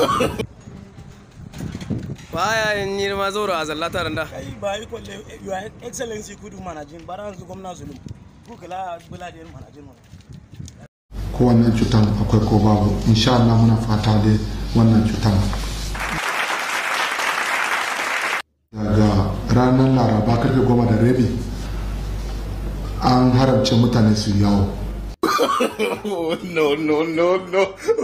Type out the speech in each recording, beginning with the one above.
baya yin yi ma zauro a zallata da kai ba yi kwalle your excellency kudu manajin bara yanzu gwamna zulum ku kala bula da manajin mu ko wannan cutan akwai ko babu insha Allah muna fata dai wannan cutan daga ranar laraba karfe goma da rabi an haramce mutane su yawo no, no, no, no.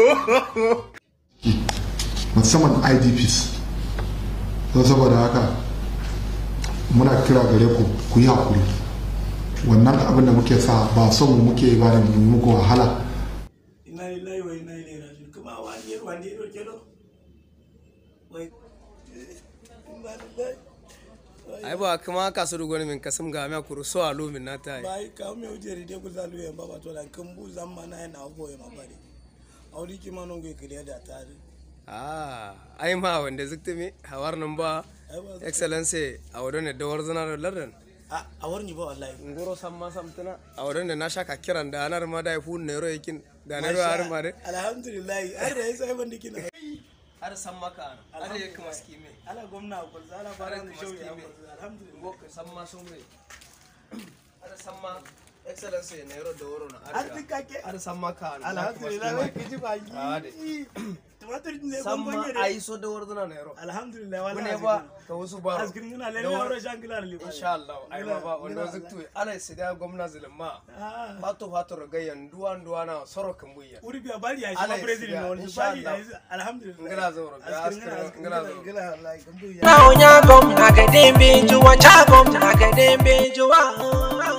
musamman idps don saboda haka muna kira gare ku ku yi hakuri wannan abin da muke sa ba son mu muke ba da mu muku wahala ina lillahi wa ina ilaihi raji'un kuma wani wani ro kelo wai inna lillahi ai ba kuma ka su rugo min kasum ga me kuru so alu min na ta yi bai ka me ujeri de ku zalu ya baba to dan kan bu zamma na na go ya mabare auri ki ma non go kiriya da tare ah ai ma wanda zikta mi hawar nan ba ai ba excellency a wadon da dawar zana da lardan a a warni ba wallahi ngoro samma samtuna a wadon da na shaka kiran da anar ma da fu ne ro yakin da ne ro har ma de alhamdulillah har da yasa ban dikina har samma ka har ya kuma skime ala gwamna ko zala fara da shauyi alhamdulillah ngo samma sumre har samma excellency ne ro dawaro na har dikake har samma ka alhamdulillah wai kiji ba Ah, de. yi tumatur ne samma gwamnati da ai so dawar zana ne ro alhamdulillah ne wallahi ba ka wasu ba askirin ina lalle aure shangila ne insha Allah ai ma ba wanda ziktu ana sida gwamna zulma fato fato ragayan duwan duwana soro kambuya uri biya bari ya shi Allah ma ya president siga, na wani insha bari ya Allah. yi alhamdulillah ngala zauro ga askirin askara askirin ngala zauro ngala wallahi gambu ya Now, Nyagom, Nagadembe, Jua, Chagom, Nagadembe, Jua.